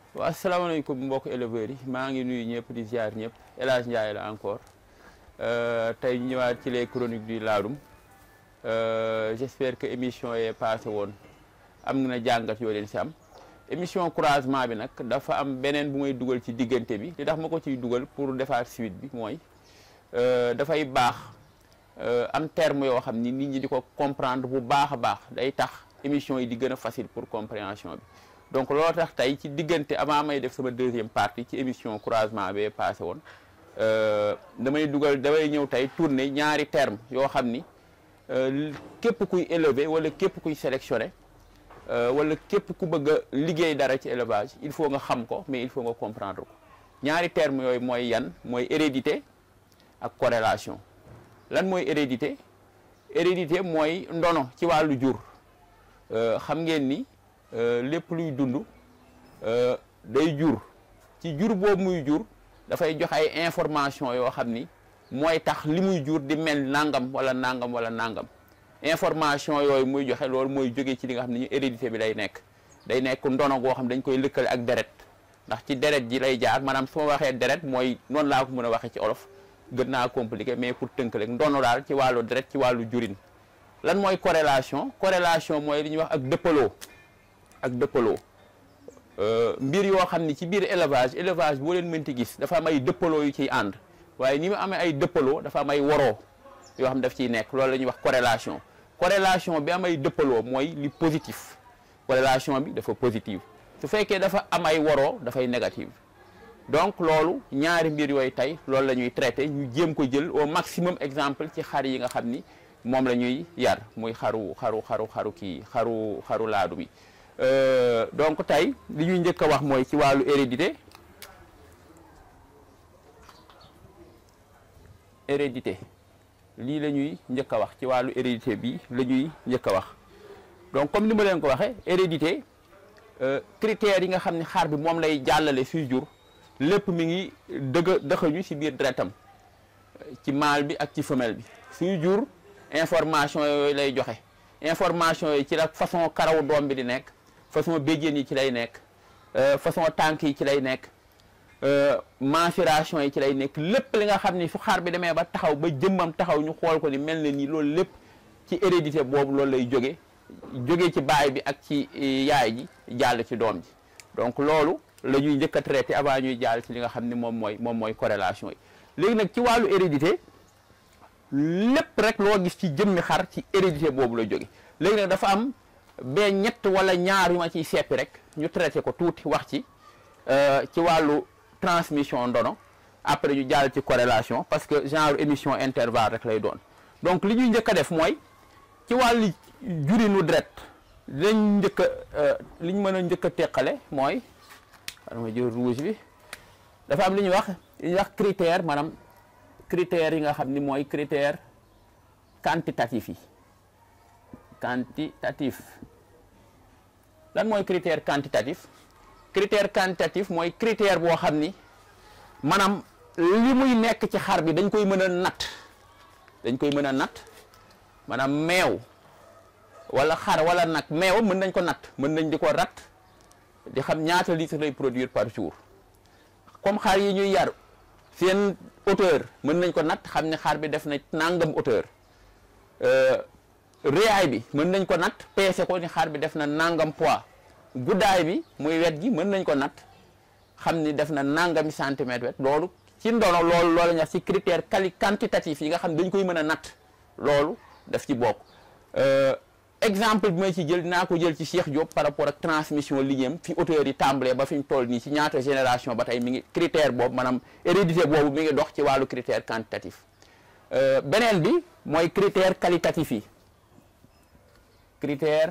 waaw asalaamaaleykum mbokk éleveurs yi maa ngi nuyu ñëpp di ziar ñëpp El Hadj Ndiaye la encore tey ñu ñëwaat ci les chroniques du Ladoum j'espère que émission yee passé woon am na jàngat yoo leen si am émission croisement bi nag dafa am beneen bu may dugal ci diggante bi li tax ma ko ciy dugal pour defaat suite bi mooy dafay baax am terme yoo xam ni nit ñi di ko comprendre bu baax a baax day tax émission yi di gën a facile pour compréhension bi donc loolu tax tey ci diggante avant may def sama deuxième partie ci émission croisement bee passé woon damay dugal damay ñëw tey tourner ñaari terme yoo xam ni képp kuy élever wala képp kuy sélectionner wala képp ku bëgg a liggéey dara ci élevage il faut nga xam ko mais il faut nga comprendre ko ñaari terme yooyu mooy yan mooy hérédité ak corrélation lan mooy hérédité hérédité mooy ndono ci wàllu jur xam ngeen ni lépp luy dund day jur ci jur boobu muy jur dafay jox ay information yoo xam ni mooy tax li muy jur di mel nangam wala nangam wala nangam information yooyu muy joxe loolu mooy jóge ci li nga xam ne ñu hérédité bi lay nekk day nekk ndono goo xam dañ koy lëkkale ak deret ndax ci deret ji lay jaar maanaam su ma waxee deret mooy noonu laa ko mën a waxee ci olof gën naa compliqué mais pour tënk rek ndono daal ci wàllu deret ci wàllu jurin lan mooy corrélation corrélation mooy li ñuy wax ak dëppaloo ak dëppaloo mbir yoo xam ni ci biir élevage élevage boo leen mënti gis dafa am ay dëppaloo yu ciy ànd waaye ni mu amee ay dëppaloo dafa am ay woroo yoo xam daf ciy nekk loolu la ñuy wax corrélation corrélation bi am ay dëppaloo mooy li positif corrélation bi dafa positive su fekkee dafa am ay woroo dafay négative donc loolu ñaari mbir yooyu tey loolu la ñuy traité ñu jéem ko jël au maximum exemple ci xar yi nga xam ni moom la ñuy yar muy xaru xaru xaru xaru kii xaru xaru laadum yi donc tey li ñuy njëkk a wax mooy ci wàllu hérédité hérédité lii la ñuy njëkk a wax ci wàllu hérédité bi la ñuy njëkk a wax donc comme ni ma leen ko waxee hérédité critères yi nga xam ne xar bi moom lay jàllale suy jur lépp mi ngi dëgg dëxañu ci biir deretam ci mâle bi ak ci femelle bi suy jur information yooyu lay joxe information yi ci la façon karaw doom bi di nekk façon béjjén yi ci lay nekk façon tànk yi ci lay nekk mensuration yi ci lay nekk lépp li nga xam ni su xar bi demee ba taxaw ba jëmmam taxaw ñu xool ko ni mel na ni loolu lépp ci hérédité boobu loolu lay jóge jóge ci baay bi ak ci yaay ji jàll ci doom ji donc loolu la ñuy njëkk a traité avant ñuy jàll ci li nga xam ni moom mooy moom mooy corrélation yi léegi nag ci wàllu hérédité lépp rek loo gis ci jëmmi xar ci hérédité boobu la jóge léegi nag dafa am ba ñett wala ñaar yu ma ciy seppi rek ñu traité ko tuuti wax ci ci wàllu transmission ndono après ñu jàll ci corrélation parce que genre émission intervalle rek lay doon donc li ñuy njëkk a def mooy ci wàllu jurinu deret lañ njëkk a li ñu mën a njëkk a teqale mooy dama jël rouge bi dafa am li ñuy wax li ñuy wax critère maanaam critères yi nga xam ni mooy critère quantitatif yi quantitatif lan mooy critère quantitatif critère quantitatif mooy critère boo xam ni maanaam li muy nekk ci xar bi dañ koy mën a natt dañ koy mën a natt maanaam meew wala xar wala nag meew mën nañ ko natt mën nañ di ko rat di xam ñaata litre lay produire par jour comme xar yi ñuy yar seen hauteur mën nañ ko natt xam ne xar bi def na nangam hauteur réyaay bi mën nañ ko natt peese ko ni xar bi def na nangam poids guddaay bi muy wet gi mën nañ ko natt xam ni def na nangami centimètre wet loolu ci ndono loolu loolu ñax ci critère quali quantitatif yi nga xam dañ koy mën a natt loolu daf ci bokk exemple bi may ci jël dinaa ko jël ci Cheikh Diop par rapport ak transmission liggéeyam fi hauteur yi tàmbalee ba fi ñu toll nii ci ñaata génération ba tey mi ngi critère boobu maanaam hérédité boobu mi ngi dox ci wàllu critère quantitatif beneen bi mooy critère qualitatif yi critère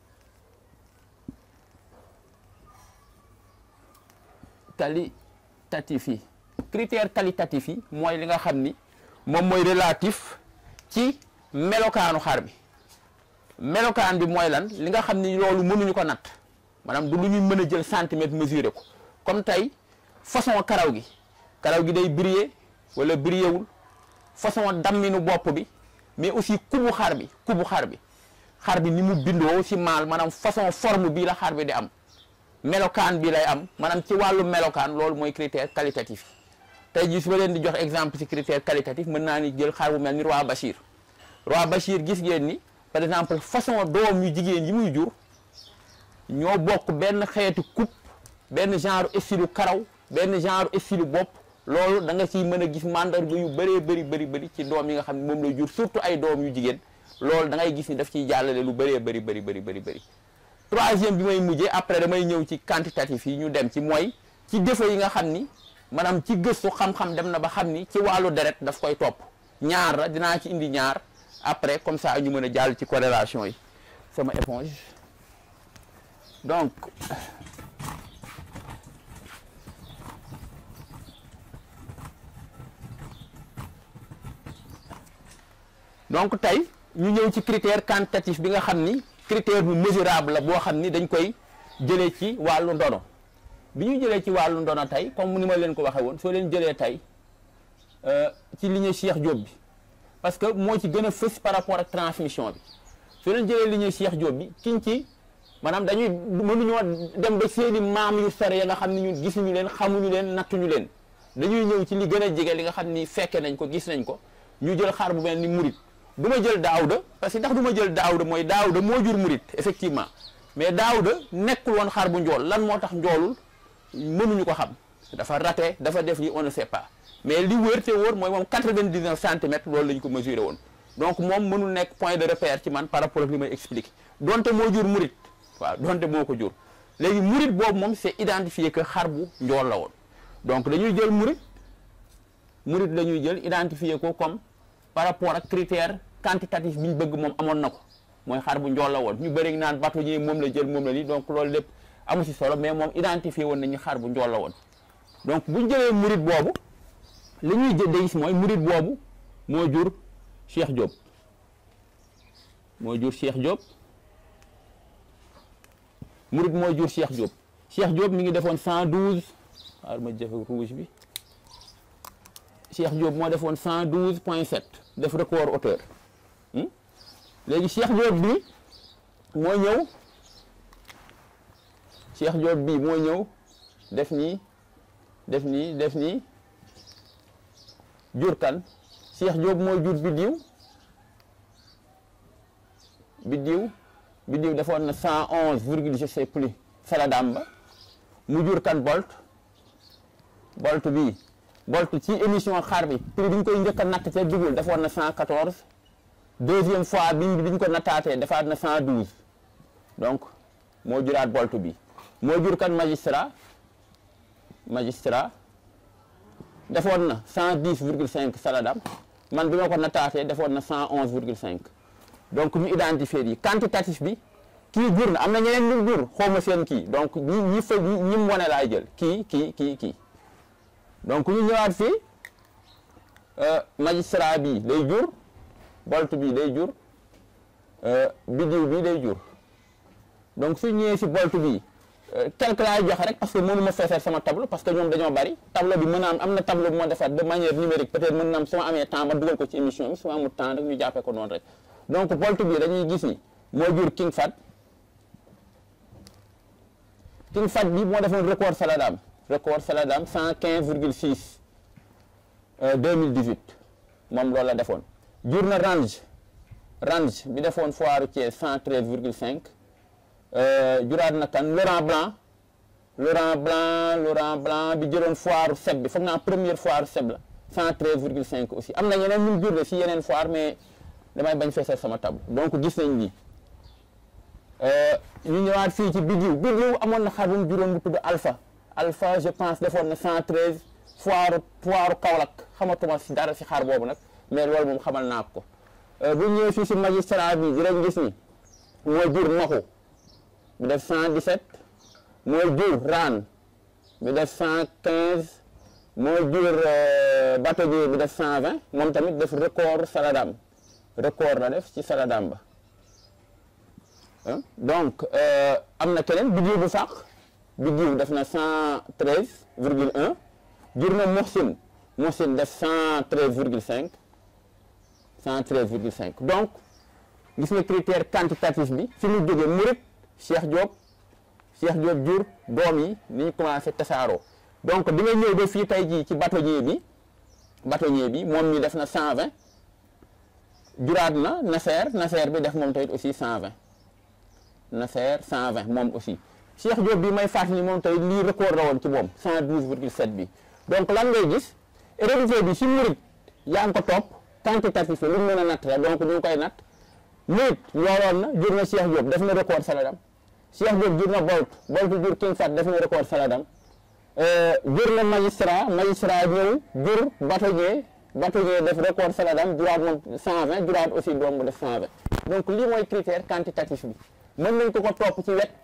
qualitatif yi critère qualitatif yi mooy li nga xam ni moom mooy relatif ci melokaanu xar bi melokaan bi mooy lan li nga xam ni loolu mënuñu ko natt maanaam du lu ñuy mën a jël centimètre mesurer ko comme tey façon karaw gi karaw gi day briller wala briller wul façon damminu bopp bi mais aussi kubu xar bi kubu xar bi xar bi ni mu bindoo ci maal maanaam façon forme bii la xar bi di am melokaan bi lay am maanaam ci wàllu melokaan loolu mooy critère qualitatif tey jii su ma leen di jox exemple ci critère qualitatif mën naa ni jël xar bu mel ni roi Bachir roi Bachir gis ngeen ni par exemple façon doom yu jigéen yi muy jur ñoo bokk benn xeetu coupe benn genre style karaw benn genre style bopp loolu da nga ciy mën a gis mandarga yu bëree bëri bëri bëri ci doom yi nga xam ne moom lay jur surtout ay doom yu jigéen loolu da ngay gis ni daf ciy jàllale lu bëree bëri bëri bëri bëri bëri troisième bi may mujjee après damay ñëw ci quantitatif yi ñu dem ci mooy ci défaut yi nga xam ni maanaam ci gëstu xam-xam dem na ba xam ni ci wàllu deret daf koy topp ñaar la dinaa ci indi ñaar après comme ça ñu mën a jàll ci corrélation yi sama éponge donc donc tey ñu ñëw ci critère quantitatif bi nga xam ni critère bu mesurable la boo xam ni dañ koy jëlee ci wàllu ndono bi ñu jëlee ci wàllu ndono tey comme ni ma leen ko waxee woon soo leen jëlee tey ci lignée Cheikh Diop bi parce que moo ci gën a fës par rapport ak transmission bi soo leen jëlee lignée Cheikh Diop bi kiñ ci maanaam dañuy mënuñoo dem ba seeni maam yu sore ya nga xam ni ñun gisuñu leen xamuñu leen nattuñu leen dañuy ñëw ci li gën a jege li nga xam ni fekke nañ ko gis nañ ko ñu jël xar bu mel ni murit du ma jël daawuda parce que ndax du ma jël daawuda mooy daawuda moo jur murit effectivement mais daawuda nekkul woon xar bu njool lan moo tax njoolul mënuñu ko xam dafa raté dafa def li on ne sait pas mais li wër te wóor mooy moom 99 centimètres loolu la ñu ko mesuré woon donc moom mënul nekk point de repère ci man par rapport ak li may expliqué donte moo jur murit waaw donte moo ko jur léegi murit boobu moom c'est identifié que xar bu njool la woon donc dañuy jël murit murit la ñuy jël identifié ko comme par rapport ak critère quantitatif bi ñu bëgg moom amoon na ko mooy xar bu njool la woon ñu bëri naan bâtonnier moom la jël moom la lii donc loolu lépp amu si solo mais moom identifié woon nañu xar bu njool la woon donc bu ñu jëlee murit boobu li ñuy jëndee gis mooy murit boobu moo jur Cheikh Diop moo jur Cheikh Diop murit moo jur Cheikh Diop Cheikh Diop mi ngi defoon 112 xaar ma jëfe rouge bi Cheikh Diop moo defoon 112 point 7 def record hauteur léegi Cheikh Diop bi moo ñëw Cheikh Diop bi moo ñëw def nii def nii def nii jur kan Cheikh Diop moo jur biddiw biddiw biddiw defoon na 111 virgule je sais plus saladam ba mu jur kan bolt bolt bii bolt ci émission xar bi prix bi ñu koy njëkk a natt ca dugul defoon na 114 deuxième fois bi bi ñu ko nattaatee defaat na 112 donc moo juraat bolt bi moo jur kan magistrat magistrat defoon na 110 virgule 5 saladam man bi ma ko nattaatee defoon na 111 virgule 5 donc ñu identifier yi quantitatif bi kii jur na am na ñeneen ñu jur xawma seen kii donc ñi ñi fa ñi mu wane laay jël kii kii kii kii donc ñu ñëwaat fii magistrat bi day jur bolt bi day jur biddiw bi day jur donc su ñëwee si bolt bi quelque laay joxe rek parce que mënu ma feesal sama tableau parce que ñoom dañoo bari tableau bi mën na am am na tableau bu ma defar de manière numérique peut-être mën na am su ma amee temps ma dugal ko ci émission bi su ma amul temps rek ñu jàppee ko noonu rek donc bolt bi dañuy gis ni moo jur king fat king fat bi moo defoon record saladam record saladam 115 virgule 6 2018 moom loolu la defoon jur na range range bi defoon foire Thiès 113 virgule 5 juraat na kan Laurent Blanc Laurent Blanc Laurent Blanc bi jëloon foire seb bi foog naa première foire seb la 113 virgule 5 aussi am na ñeneen ñu jur de si yeneen foire mais damay bañ feesal sama table donc gis nañ lii ñu ñëwaat fii ci bidiw bidiw amoon na xar bu mu juróom bu tudd alpha alpha je pense defoon na 113 foire foire Kaolack xamatuma si dara si xar boobu nag mais loolu moom xamal naa ko bu ñëwee fii si magistrat bi dinañ gis ni moo jur maxu bi def 117 moo jur raan bi def 115 moo jur bâtonnier bi def 120 moom tamit def record saladam record la def ci saladam ba donc am na keneen biddiw bu fàq biddiw def na 113 virgule 1 jur na Mohsin Mohsin def 113 virgule 5 113 virgule 5 donc gis nga critère quantitatif bi fi mu jógee Murit Cheikh Diop Cheikh Diop jur doom yi ni ñu commencé tasaaroo donc di nga ñëw ba fii tey jii ci bâtonnier bi bâtonnier bi moom mi def na 120 juraat na Nasser Nasser bi def moom tamit aussi 120 Nasser 120 moom aussi Cheikh Diop bi may fàttali moom tamit lii record la woon ci moom 112 virgule 7 bi donc lan ngay gis hérédité bi si murit yaa ngi ko topp quantitatif la lu mu mën a natt la donc ñu ngi koy natt murit ñooroon na jur na Cheikh Diop def na record saladam Cheikh Diop jur na Bolt Bolt jur King Fat def na record saladam jur na magistrat magistrat ñëw jur bâtonnier bâtonnier def record saladam juraat moom 120 juraat aussi doom mu def 120 donc lii mooy critère quantitatif bi mën nañ ko ko topp ci wet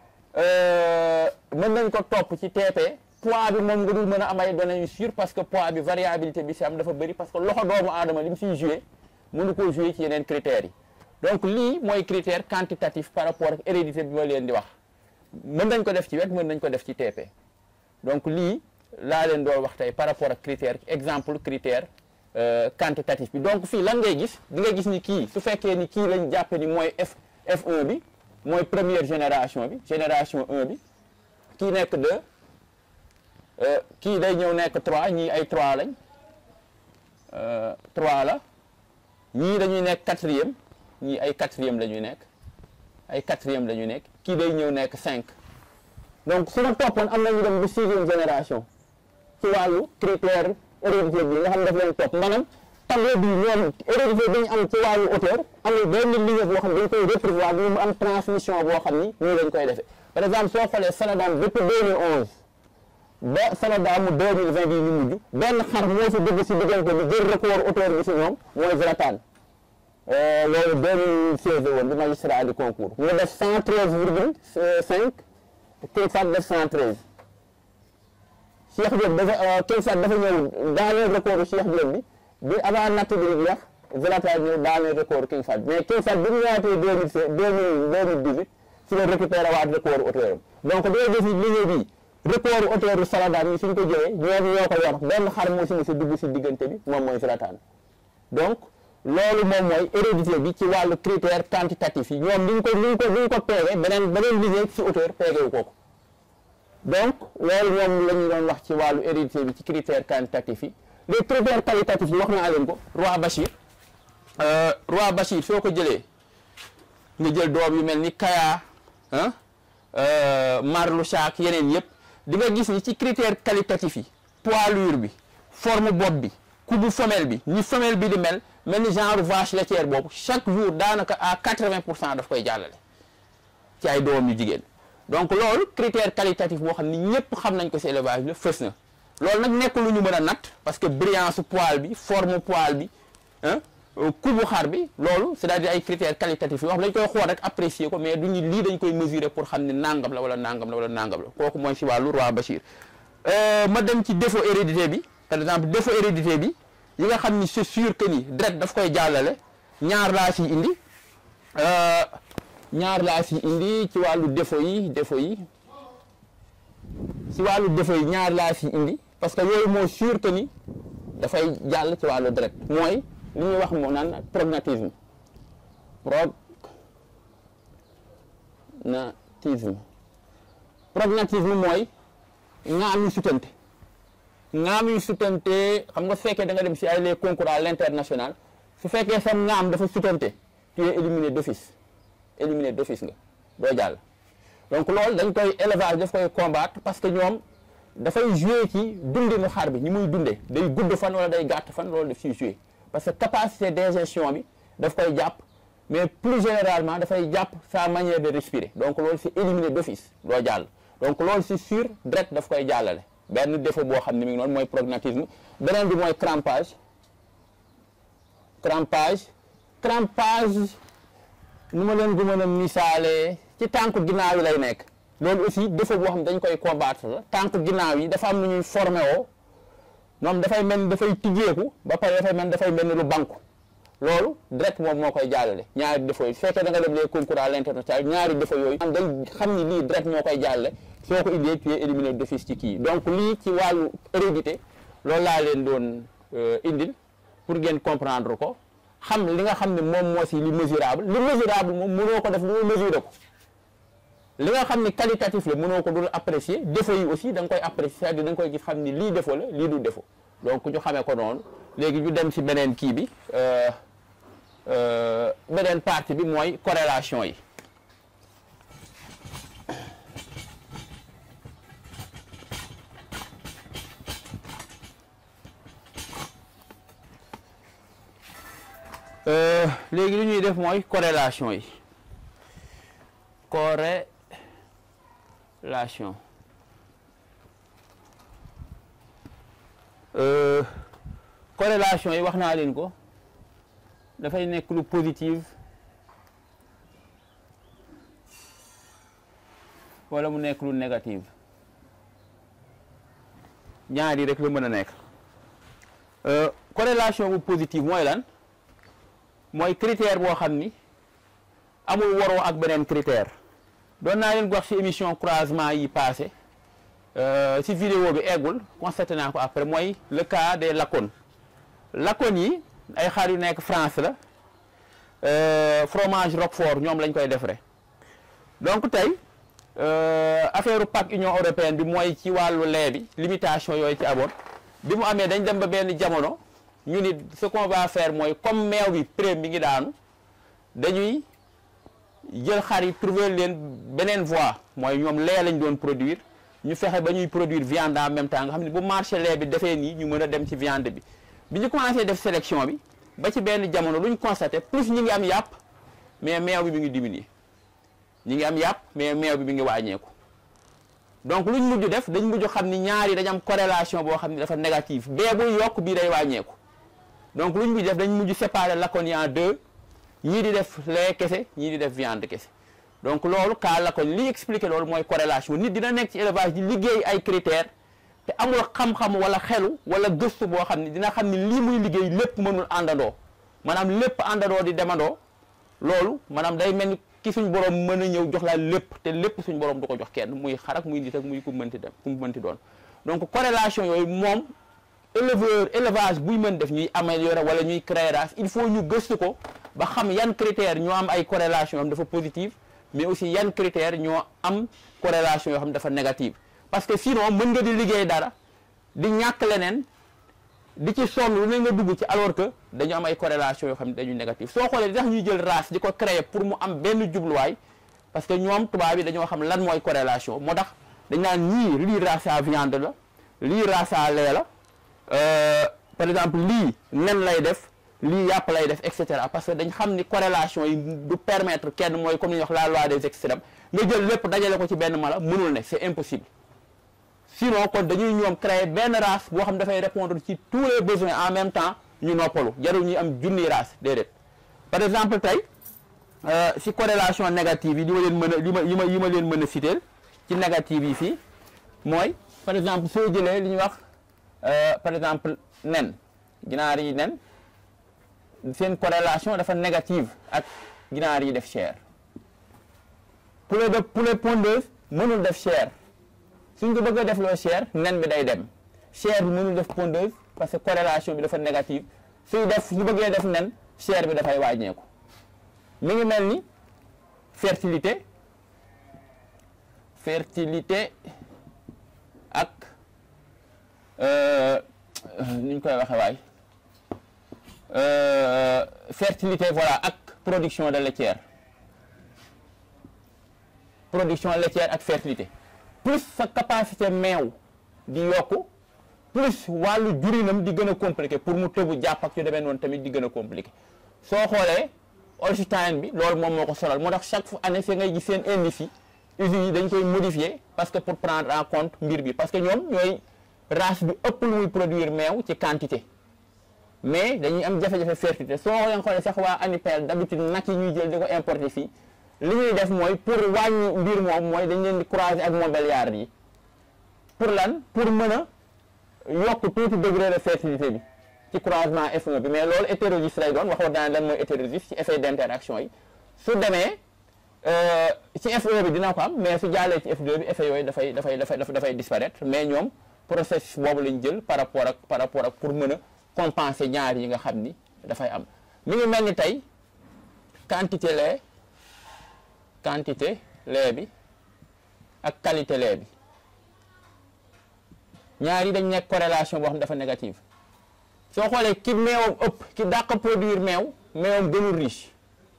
mën nañ ko topp ci TP poids bi moom nga dul mën a am ay données yu sûr parce que poids bi variabilité bi si am dafa bëri parce que loxo doomu aadama li mu siy joué mënu koo joué ci yeneen critères yi donc lii mooy critère quantitatif par rapport ak hérédité bi ma leen di wax mën nañ ko def ci wet mën nañ ko def ci TP donc lii laa leen doon wax tey par rapport ak critère exemple critère quantitatif bi donc fii lan ngay gis di nga gis ni kii su fekkee ni kii lañ jàppe ni mooy F F1 bi mooy première génération bi génération 1 bi kii nekk 2 kii day ñëw nekk 3 ñii ay 3 lañ 3 la ñii dañuy nekk quatrième ñii ay quatrième la ñuy nekk ay quatrième la ñuy nekk kii day ñëw nekk 5 donc su ma toppoon am nañu dem ba sixième génération ci wàllu critère hérédité bi nga xam daf leen topp maanaam tableau bi ñoom hérédité bi ñu am ci wàllu hauteur amul benn ligne boo xam ne dañ koy reprévoir mu am transmission boo xam ni nii lañ koy defee par exemple soo xoolee Saladam depuis 2011 ba Saladamu 2020 bii ñu mujj benn xar moo fi dugg si diggante bi jël record hauteur bi si ñoom mooy Zlatan loolu 2016 la woon bi magistrat di concours mu def 113 virgule 5 King Fat def 113 Cheikh Diop dafa King Fat dafa ñëw daaneel record Cheikh Diop bi bi avant natt bi di wax Zlatan ñëw daaneel record King Fat mais King Fat bi ñu ñëwaatee 2016 2018 si la récupéré waat record hauteur donc doo gis liggéey bi record hauteur Saladam yi suñ ko jëlee ñoom ñoo ko yor benn xar moo si ne si dugg si diggante bi moom mooy Zlatan donc loolu moom mooy hérédité bi ci wàllu critère quantitatif yi ñoom liñ ko liñ ko liñ ko peege beneen beneen liggéey si hauteur peegewu ko ko donc loolu moom la ñu doon wax ci wàllu hérédité bi ci critère quantitatif yi les critères qualitatifs yi wax naa leen ko roi Bachir roi Bachir soo ko jëlee nga jël doom yu mel ni Kaya ah Marlu Chaak yeneen yëpp di nga gis ni ci critère qualitatif yi poilure bi forme bopp bi kubu femelle bi ni femelle bi di mel mel ni genre vache laitière boobu chaque jour daanaka à 80 pour cent daf koy jàllale ci ay doom yu jigéen donc loolu critère qualitatif boo xam ni ñëpp xam nañ ko ci élevage la fës na loolu nag nekk lu ñu mën a natt parce que brillance poil bi forme poil bi ah kubu xar bi loolu c'est-à-dire ay critères qualitatifs yoo xam dañ koy xool rek apprécier ko mais duñu lii dañ koy mesurer pour xam ne nangam la wala nangam la wala nangam la kooku mooy ci wàllu roi Bachir ma dem ci défaut hérédité bi par exemple défaut hérédité bi yi nga xam ni c'est sûr que ni deret daf koy jàllale ñaar laa ci indi ñaar laa ci indi ci wàllu défaut yi défaut yi ci wàllu défaut yi ñaar laa ci indi parce que yooyu moo sûr que ni dafay jàll ci wàllu deret mooy li ñuy wax moo naan prognatisme prognatisme prognatisme mooy ngaam yu sutante ngaam yu sutante xam nga su fekkee da nga dem si ay les concours à l'international su fekkee sa ngaam dafa sutante tu es éliminé d'office éliminé d'office nga doo jàll donc loolu dañ koy élevage daf koy combattre parce que ñoom dafay jouer ci dundinu xar bi ñi muy dundee day gudd fan wala day gàtt fan loolu daf siy jouer parce que capacité d'ingestion bi daf koy jàpp mais plus généralement dafay jàpp sa manière de respirer donc loolu c'est éliminé d'office doo jàll donc loolu c'est sûr direct daf koy jàllale benn défaut boo xam ne mi ngi noonu mooy prognatisme beneen bi mooy crampage crampage crampage nu ma leen ko mën a misaalee ci tànk ginnaaw yi lay nekk loolu aussi défaut boo xam ne dañ koy combattre la tànk ginnaaw yi dafa am nu ñuy formé woo moom dafay mel ni dafay tijjeeku ba pare dafay mel ni dafay mel ni lu banku loolu direct moom moo koy jàllale ñaari défaut yi su fekkee da nga dem les concours à l'international ñaari défaut yooyu am day xam ni lii direct moo koy jàllale soo ko indee tu es éliminé d'office ci kii donc lii ci wàllu hérédité loolu laa leen doon indil pour ngeen comprendre ko xam li nga xam ne moom moo si li mesurable li mesurable moom mënoo ko def lu mu mesurer ko li nga xam ni qualitatif la mënoo ko dul apprécier défaut yi aussi da nga koy apprécier c'est-à-dire da nga koy gis xam ni lii défaut la lii du défaut donc ñu xamee ko noonu léegi ñu dem ci beneen kii bi beneen partie bi mooy corrélation yi léegi li ñuy def mooy corrélation yi corrélation corrélation yi wax naa leen ko dafay nekk lu positive wala mu nekk lu négative ñaari rek la mën a nekk corrélation bu positive mooy lan mooy critère boo xam ni amul waroo ak beneen critère doon naa leen wax ci émission croisement yi passé ci vidéo bi eggul constaté naa ko après mooy le cas des lakones lakones yi ay xar yu nekk France la fromage Roquefort ñoom lañ koy defaree donc tey affaire PAC Union européenne bi mooy ci wàllu lait bi limitation yooyu ci amoon bi mu amee dañ dem ba benn jamono ñu ni ce qu'on va faire mooy comme meew bi prix bi ngi daanu dañuy jël xar yi trouver leen beneen voie mooy ñoom lait lañ doon produire ñu fexe ba ñuy produire viande en même temps nga xam ne bu marché lait bi defee nii ñu mën a dem ci viande bi bi ñu commencé def sélection bi ba ci benn jamono lu ñu constaté plus ñu ngi am yàpp mais meew bi mi ngi diminuer ñu ngi am yàpp mais meew bi mi ngi wàññeeku donc lu ñu mujj def dañ mujj xam ni ñaari dañ am corrélation boo xam ne dafa négative bee buy yokk bii day wàññeeku donc lu ñu mujj def dañ mujj séparer lakon yi en deux ñii di def lait kese ñii di def viande kese donc loolu kaa lakon li expliqué loolu mooy corrélation nit dina nekk ci élevage di liggéey ay critères te amul xam-xam wala xelu wala gëstu boo xam ne dina xam ni lii muy liggéey lépp mënul àndandoo maanaam lépp àndandoo di demandoo loolu maanaam day mel ni ki suñ borom mën a ñëw jox la lépp te lépp suñ borom du ko jox kenn muy xarak muy nit ak muy ku mënti dem ku mënti doon donc corrélation yooyu moom éleveur élevage buy mën def ñuy améliorer wala ñuy créer race il faut ñu gëstu ko ba xam yan critères ñoo am ay corrélation am dafa positive mais aussi yan critères ñoo am corrélation yoo xam dafa négative parce que sinon mën nga di liggéey dara di ñàkk leneen di ci sonn lu ne nga dugg ci alors que dañu am ay corrélation yoo xam ne dañu négative soo xoolee di tax ñuy jël race di ko créer pour mu am benn jubluwaay parce que ñoom tubaab yi dañoo xam lan mooy corrélation moo tax dañ naan ñii lii race à viande la lii race à lait la par exemple lii nen lay def lii yàpp lay def et cetera parce que dañ xam ni corrélation yi du permettre kenn mooy comme ni ñuy wax la loi des extrêmes nga jël lépp dajale ko ci benn mala mënul ne c'est impossible sinon kon dañuy ñoom créer benn race boo xam dafay répondre ci tous les besoins en même temps ñu noppalu jarul ñuy am junni race déedéet par exemple tey si corrélation négative yi li ma leen mën a li ma yi ma yi ma leen mën a citer ci négative yi fii mooy par exemple soo jëlee li ñuy wax par exemple nen ginaar yi nen seen corrélation dafa négative ak ginaar yi def chair poulet de poulet pondeuse mënul def chair suñ ko bëgg a def loo chair nen bi day dem chair bi mënul def pondeuse parce que corrélation bi dafa négative suy def su bëggee def nen chair bi dafay wàññeeku mi ngi mel ni fertilité fertilité ak ni ñu koy waxee waay fertilité voilà ak production de laitière production laitière ak fertilité plus sa capacité meew di yokku plus wàllu jurinam di gën a compliqué pour mu tëbu jàpp ak yu demee noonu tamit di gën a compliqué soo xoolee Holstein bi loolu moom moo ko sonal moo tax chaque année fi ngay gis seen indice yi usines yi dañ koy modifier parce que pour prendre en compte mbir bi parce que ñoom ñooy race bi ëpp lu muy produire meew ci quantité mais dañuy am jafe-jafe fertilité soo leen xoolee sax waa ANIPEL d'habitude nag yi ñuy jël di ko importer fii li ñuy def mooy pour wàññi mbir moom mooy dañ leen di croiser ak montbéliarde yi pour lan pour mën a yokk tuuti degré de fertilité bi ci croisement F1 bi mais loolu hétérozyste lay doon waxoon naa lan mooy hétérozyste ci effet d'interaction yi su demee ci F1 bi dina ko am mais su jàllee ci F2 bi effet yooyu dafay dafay dafay dafay disparaître mais ñoom processus boobu lañ jël par rapport ak par rapport ak pour mën a compenser ñaar yi nga xam ni dafay am mi ngi mel ni tey quantité lait quantité lait bi ak qualité lait bi ñaar yi dañ nekk corrélation boo xam ne dafa négative soo xoolee ki meewam ëpp ki dàq produire meew meewam gënul riche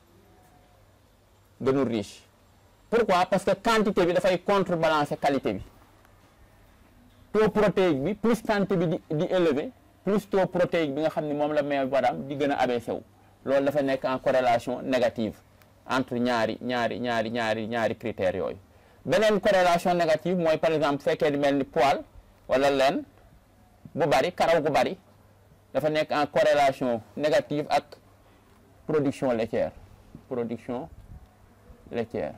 gënul riche pourquoi parce que quantité bi dafay contrebalancer qualité bi taux protéique bi plus quantité bi di di élevé plus taux protéique bi nga xam ne moom la meew baram di gën a abaissé wu loolu dafa nekk en corrélation négative entre ñaari ñaari ñaari ñaari ñaari critères yooyu beneen corrélation négative mooy par exemple fekkee di mel ni poil wala leen bu bari karaw gu bari dafa nekk en corrélation négative ak production laitière production laitière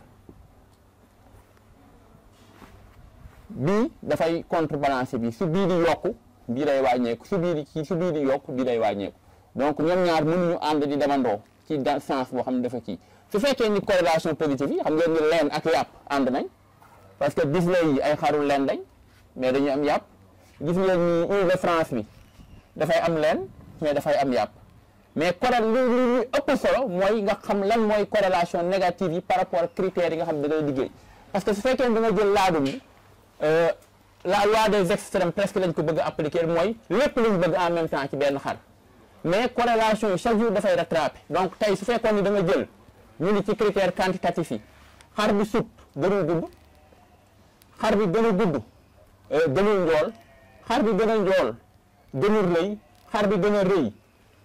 bii dafay contrebalancer bi su bii di yokku bii day wàññeeku su bii di su bii di yokku bii day wàññeeku donc ñoom ñaar mënuñu ànd di demandoo ci dans sens boo xam ne dafa kii su fekkee ni corrélation positive yi xam ngeen ni leen ak yàpp ànd nañ parce que display yi ay xaru leen lañ mais dañu am yàpp gis ngeen ni Île de France bi dafay am leen mais dafay am yàpp mais corré li li ëpp solo mooy nga xam lan mooy corrélation négative yi par rapport ak critères yi nga xam ne da ngay liggéey parce que su fekkee da nga jël laadum bi la loi des extrêmes presque lañ ko bëgg a appliquer mooy lépp luñ bëgg en même temps ci benn xar mais corrélation yi chaque jour dafay rattraper donc tey su fekkoon ni da nga jël ñu ni ci critère quantitatif yi xar bi sut gënul gudd xar bi gën a gudd gënul njool xar bi gën a njool gënul rëy xar bi gën a rëy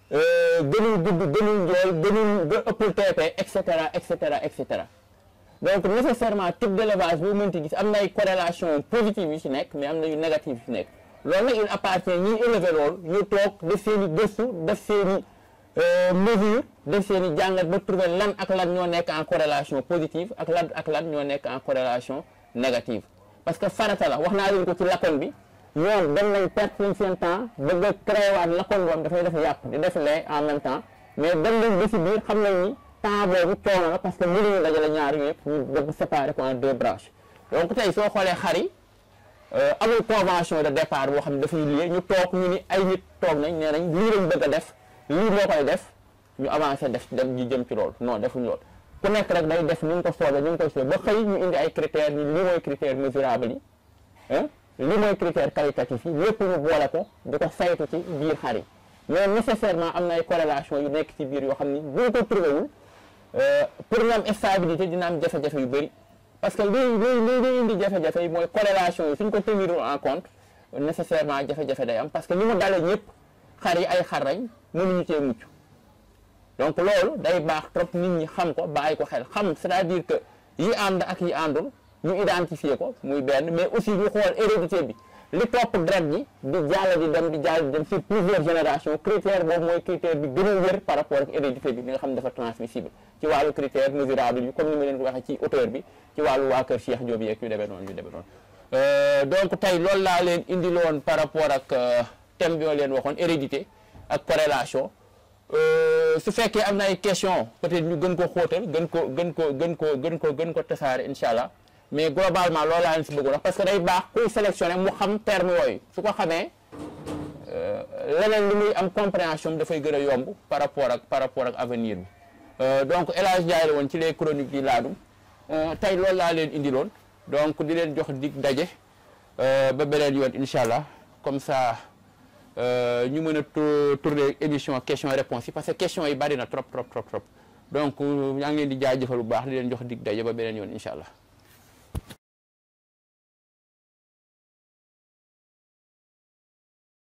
gënul gudd gënul njool gënul ga ëppul TP et cetera et cetera et cetera donc nécessairement type d'élevage bu mënti gis am na ay corrélation positive yu ci nekk mais am na yu négative yu ci nekk loolu nag il appartient ñiy élever loolu ñu toog def seen i gëstu def seen i mesure def seen i jàngat ba trouver lan ak lan ñoo nekk en corrélation positive ak lan ak lan ñoo nekk en corrélation négative parce que farata la wax naa leen ko ci lakkoon bi ñoom dem nañ perte nañ seen temps bëgg a créé waat lakkoon boobu dafay def yàpp di def lait en même temps mais dem nañ ba si biir xam nañ ni temps boobu coono la parce que mënuñu dajale ñaar yëpp ñu bëgg séparer ko en deux branches donc tey soo xoolee xar yi amul convention de départ boo xam ne dafay lié ñu toog ñu ni ay nit toog nañ nee nañ lii lañ bëgg a def lii moo koy def ñu avancé def dem ñu jëm ci loolu non defuñ loolu ku nekk rek day def ni mu ko soobee ni mu koy soobee ba xëy ñu indi ay critères ni lii mooy critère mesurable yi ah lii mooy critère qualitatif yi lépp ñu boole ko di ko saytu ci biir xar yi mais nécessairement am na ay corrélation yu nekk ci biir yoo xam ni bu ñu ko trouvé wul pour ñu am stabilité dina am jafe-jafe yu bëri parce que lii lii lii lii indi jafe-jafe yi mooy corrélation yi suñ ko tenir en compte nécessairement jafe-jafe day am parce que ni mu dalee ñëpp xar yi ay xar lañ mënuñu cee mucc donc loolu day baax trop nit ñi xam ko bàyyi ko xel xam c'est-à-dire que yi ànd ak yi àndul ñu identifier ko muy benn mais aussi ñu xool hérédité bi li topp deret ji di jàll di dem di jàll di dem sur plusieurs générations critère boobu mooy critère bi gën a wér par rapport ak hérédité bi li nga xam ne dafa transmissible ci wàllu critère mesurable yi comme ni ma leen ko waxee ci hauteur bi ci wàllu waa kër Cheikh Diop yeeg yu demee noonu yu demee noonu donc tey loolu laa leen indiloon par rapport ak thème bi ma leen waxoon hérédité ak corrélation su fekkee am na ay question peut-être ñu gën ko xóotal gën ko gën ko gën ko gën ko gën ko tasaare incha allah mais globalement loolu laa leen si bëgg wax parce que day baax kuy sélectionné mu xam terme yooyu su ko xamee leneen li muy am compréhension dafay gën a yomb par rapport ak par rapport ak avenir bi donc El Hadj Ndiaye la woon ci les chroniques di laadum tey loolu laa leen indiloon donc di leen jox dig daje ba beneen yoon incha allah comme ça ñu mën a tourner émission question réponse yi parce que question yi bari na trop trop trop trop donc yaa ngi leen di jaajëfal bu baax di leen jox dig daje ba beneen yoon incha allah